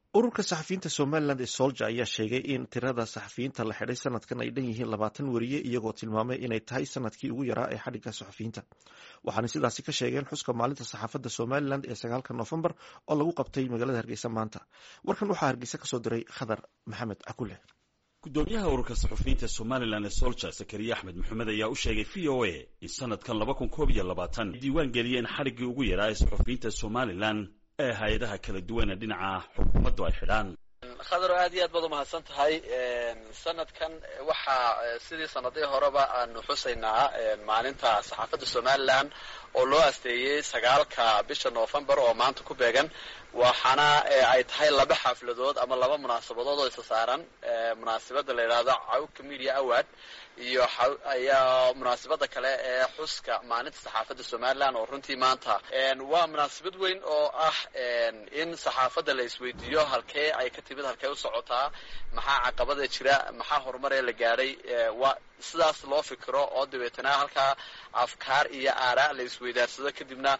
ururka saxafiyiinta somalilan ee solja ayaa sheegay in tirada saxafiyiinta la xidhay sanadkan ay dhan yihiin labaatan weriye iyagoo tilmaamay inay tahay sanadkii ugu yaraa ee xadhigga saxafiyiinta waxaana sidaasi ka sheegeen xuska maalinta saxaafadda somalilan ee sagaalka noofembar oo lagu qabtay magaalada hargeysa maanta warkan waxaa hargeysa kasoo diray khadar maxamed cakule gudoomiyaha ururka saxufiyiinta somalilan ee solja zakariya axmed maxamed ayaa u sheegay v o a in sanadkan laba kun koob iyo labaatan diiwaan geliyeen xadhiggii ugu yaraa ee saxufiyiinta somalilan ee hay-adaha kala duwan ee dhinaca xukuumaddu ay xidhaan khadaro aad iyo aad baad umahadsan tahay sanadkan waxaa sidii sanadihii horeba aanu xusaynaa maalinta saxaafadda somalilan oo loo asteeyey sagaalka bisha novembar oo maanta ku beegan waxaana ay tahay laba xafladood ama laba munaasabadood oo isa saaran munaasabada la yidhaahdo cawka media award iyo ayaa munaasabada kale ee xuska maalinta saxaafadda somalilan oo runtii maanta waa munaasabad weyn oo ah in saxaafadda la isweydiiyo halkee ay ka timid halkee u socotaa maxaa caqabada jira maxaa horumaree la gaadhay waa sidaas loo fikiro oo dabeetana halkaa afkaar iyo aaraa la isweydaarsado kadibna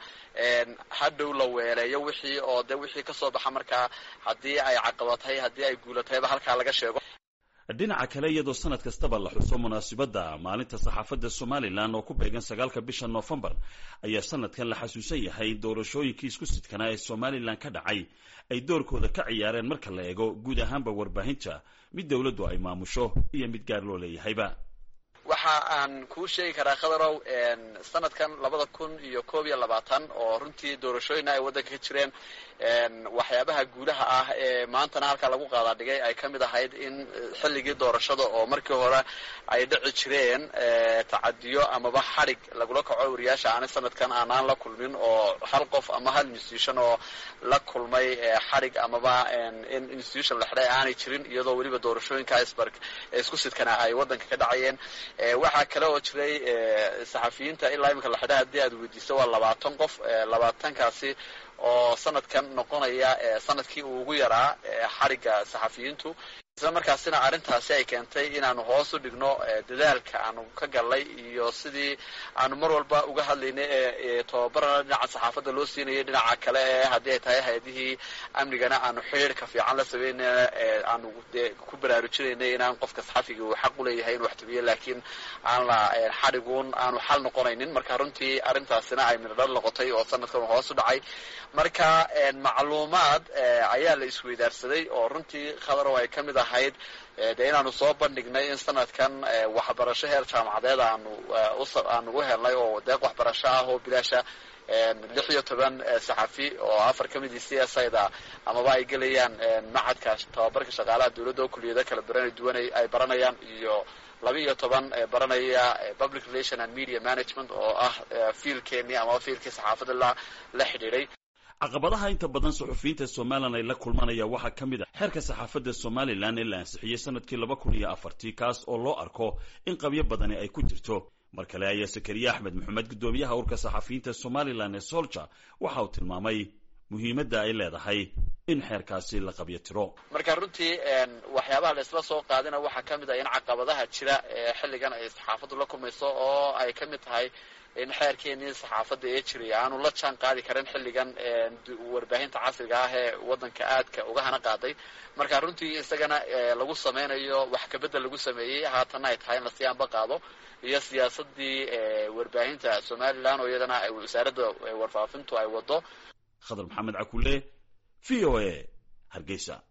hadhow la weeleeyo wixii oo de wixii kasoo baxa markaa haddii ay caqabatay haddii ay guulatayba halkaa laga sheego dhinaca kale iyadoo sanad kastaba la xuso munaasibadda maalinta saxaafadda somalilan oo ku beegan sagaalka bisha noofembar ayaa sanadkan la xasuusan yahay doorashooyinkii isku sidkanaa ee somalilan ka dhacay ay doorkooda ka ciyaareen marka la eego guud ahaanba warbaahinta mid dowladdu ay maamusho iyo mid gaar loo leeyahayba waxa aan kuu sheegi karaa khadarow sanadkan labada kun iyo koob iyo labaatan oo runtii doorashooyina ay waddanka ka jireen waxyaabaha guulaha ah ee maantana halkaa lagu qaadaa dhigay ay ka mid ahayd in xilligii doorashada oo markii hore ay dhici jireen tacadiyo amaba xadhig lagula kaco wariyaasha aanay sanadkan aanaan la kulmin oo hal qof ama hal institution oo la kulmay xadhig amaba in institution la xidhay aanay jirin iyadoo weliba doorashooyinka isbark isku sidkana ay waddanka ka dhacayeen waxaa kale oo jiray saxafiyiinta ilaa iminka la xidhay haddii aad weydiiso waa labaatan qof labaatankaasi oo sanadkan noqonaya sanadkii uu ugu yaraa xadhigga saxafiyiintu isla markaasina arrintaasi ay keentay inaanu hoos u dhigno dadaalka aanu ka gallay iyo sidii aanu mar walba uga hadlaynay ee tababarana dhinaca saxaafadda loo siinayay dhinaca kale ee haddii ay tahay hay-adihii amnigana aanu xidhiirka fiican la sameynayna aanu de ku baraarujinaynay inaan qofka saxafiga uu xaq u leeyahay inuu wax tabiyo laakiin aan la xadhiguun aanu xal noqonaynin marka runtii arrintaasina ay midhodhal noqotay oo sanadkan hoos u dhacay marka macluumaad ayaa la isweydaarsaday oo runtii khadarow ay ka mid ahayd de inaanu soo bandhignay in sanadkan waxbarasho heer jaamacadeed aanu aanu u helnay oo deeq waxbarasho ah oo bilaasha lix iyo toban saxafi oo afar ka midii c s ida amaba ay gelayaan macadka tababarka shaqaalaha dowladda oo kuliyado kala barana duwan ay baranayaan iyo laba iyo toban baranaya public relation and media management oo ah fiilkeenii amaba fiilkii saxaafadda la la xidhiidhay caqabadaha inta badan saxufiyiinta somalilan ay la kulmanaya waxaa ka mid a xeerka saxaafadda somalilan ee la ansixiyey sanadkii laba kun iyo afartii kaas oo loo arko in qabyo badani ay ku jirto mar kale ayaa zakariya axmed maxamed guddoomiyaha urka saxafiyiinta somalilan ee solja waxa uu tilmaamay muhiimadda ay leedahay in xeerkaasi la qabyo tiro marka runtii waxyaabaha la isla soo qaadina waxaa ka mid ah in caqabadaha jira ee xilligan ay saxaafaddu la kulmayso oo ay ka mid tahay in xeerkeenii saxaafadda ee jiray aanu la jaan qaadi karin xilligan warbaahinta casriga ah ee waddanka aadka uga hana qaaday marka runtii isagana lagu sameynayo wax kabedel lagu sameeyey haatanna ay tahay in lasii anba qaado iyo siyaasadii warbaahinta somalilan oo iyadana wasaaradda warfaafintu ay wado khadar maxamed cakule v o a hargeysa